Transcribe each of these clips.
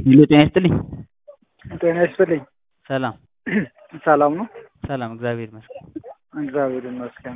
ሄሎ ጤና ይስጥልኝ። ጤና ይስጥልኝ። ሰላም ሰላም ነው? ሰላም እግዚአብሔር ይመስገን። እግዚአብሔር ይመስገን።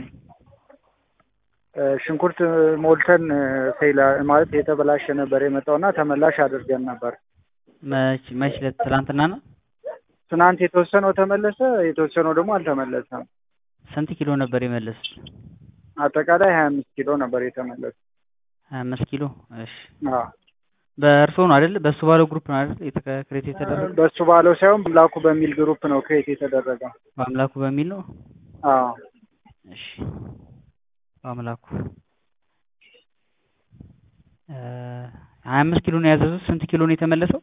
ሽንኩርት ሞልተን ፌል ማለት የተበላሸ ነበር የመጣውና ተመላሽ አድርገን ነበር። መች መች ዕለት ትናንትና ነው? ትናንት የተወሰነው ተመለሰ፣ የተወሰነው ደግሞ አልተመለሰም። ስንት ኪሎ ነበር የመለሱት? አጠቃላይ ሀያ አምስት ኪሎ ነበር የተመለሰ። ሀያ አምስት ኪሎ እሺ። አዎ በእርሶ ነው አይደል? በሱ ባለው ግሩፕ ነው አይደል የተክሬት የተደረገው? በሱ ባለው ሳይሆን ብላኩ በሚል ግሩፕ ነው ክሬት የተደረገው። በአምላኩ በሚል ነው። አዎ እሺ በአምላኩ ሀያ አምስት ኪሎ ነው ያዘዙት። ስንት ኪሎ ነው የተመለሰው?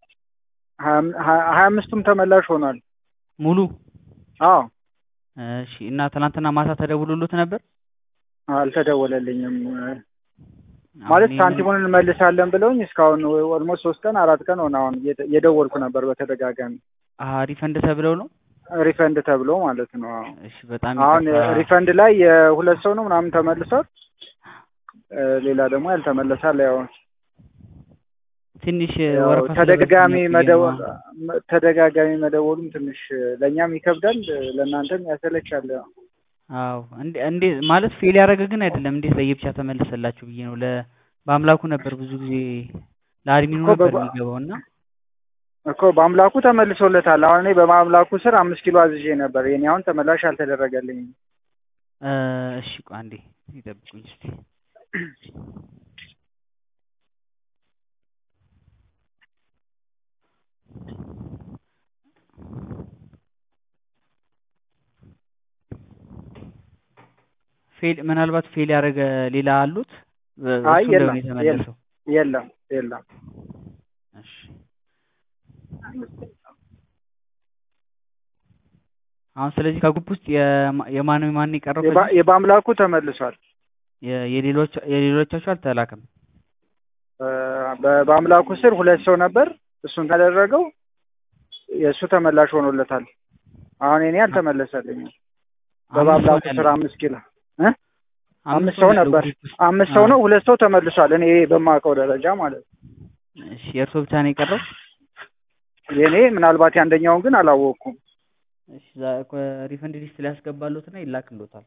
ሀያ አምስቱም ተመላሽ ሆኗል። ሙሉ አዎ እሺ። እና ትናንትና ማታ ተደውሎሎት ነበር? አልተደወለልኝም። ማለት ሳንቲሙን እንመልሳለን ብለውኝ እስካሁን ኦልሞስት ሶስት ቀን አራት ቀን ሆነ። አሁን የደወልኩ ነበር በተደጋጋሚ አሀ ሪፈንድ ተብለው ነው ሪፈንድ ተብሎ ማለት ነው። አዎ እሺ በጣም አሁን ይቅርታ። ሪፈንድ ላይ የሁለት ሰው ነው ምናምን ተመልሷል። ሌላ ደግሞ ያልተመለሳል። ያው ትንሽ ያው ወረፋ ተደጋጋሚ ስለበዛበት መደወል ነው። ተደጋጋሚ መደወሉም ትንሽ ለእኛም ይከብዳል፣ ለእናንተም ያሰለቻል። ያው አዎ እንዴ እንዴ ማለት ፌል ያደረገ ግን አይደለም። እንዴት ለየብቻ ተመለሰላችሁ ብዬ ነው። ለ በአምላኩ ነበር ብዙ ጊዜ ለአድሚኑ እኮ ነበር በባ- የሚገባው እና እኮ በአምላኩ ተመልሶለታል። አሁን እኔ በማምላኩ ስር አምስት ኪሎ አዝዤ ነበር። የኔ አሁን ተመላሽ አልተደረገልኝም። እ እሺ ቆይ አንዴ ይጠብቁኝ እስቲ። ፌል ምናልባት ፌል ያደረገ ሌላ አሉት? እ- አይ እሱ እንደሆነ የለም የተመለሰው። የለም የለም። እሺ አሁን ስለዚህ ከግሩፕ ውስጥ የማ- የማን የማን የቀረው የባ- ከዚህ? የበአምላኩ ተመልሷል። የ- የሌሎች የሌሎቻችሁ አልተላከም። በ- በአምላኩ ስር ሁለት ሰው ነበር። እሱን ካደረገው የእሱ ተመላሽ ሆኖለታል። አሁን እኔ አልተመለሰልኝም። አምስት ሰው በበአምላኩ ነው ስር ያለው። አምስት ኪሎ እ? አምስት አምስት ሰው ሰው ነው ያለው ነበር። ግሩፕ ውስጥ። አምስት ሰው አዎ። ነው፣ ሁለት ሰው ተመልሷል። እኔ በማውቀው ደረጃ ማለት ነው። እሺ የእርሶ ብቻ ነው የቀረው? የእኔ ምናልባት የአንደኛውን ግን አላወቅኩም። እሺ ዛ- ኮ- ሪፈንድ ሊስት ላይ ያስገባሉትና ይላክሎታል።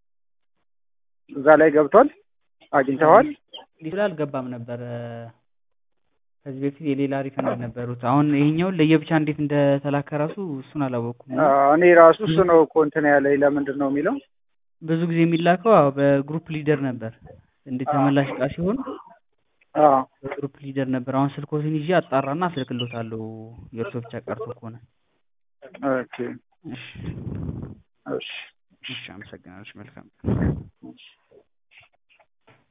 እዛ ላይ ገብቷል። አግኝተዋል። ሊስት ላይ አልገባም ነበር። እ፣ ከዚህ በፊት የሌላ ሪፈንድ ነበሩት። አሁን ይሄኛውን ለየብቻ እንዴት እንደተላከ ራሱ እሱን አላወቅኩም። እና አዎ፣ እኔ ራሱ እሱ ነው እኮ እንትን ያለኝ ለምንድን ነው የሚለው ብዙ ጊዜ የሚላከው አዎ በግሩፕ ሊደር ነበር። እንደ ተመላሽ እቃ ሲሆን አዎ በግሩፕ ሊደር ነበር። አሁን ስልኮትን ይዤ አጣራና አስልክሎታለሁ። የእርሶ ብቻ ቀርቶ ከሆነ ኦኬ እሺ እሺ እሺ፣ አመሰግናለሁ። መልካም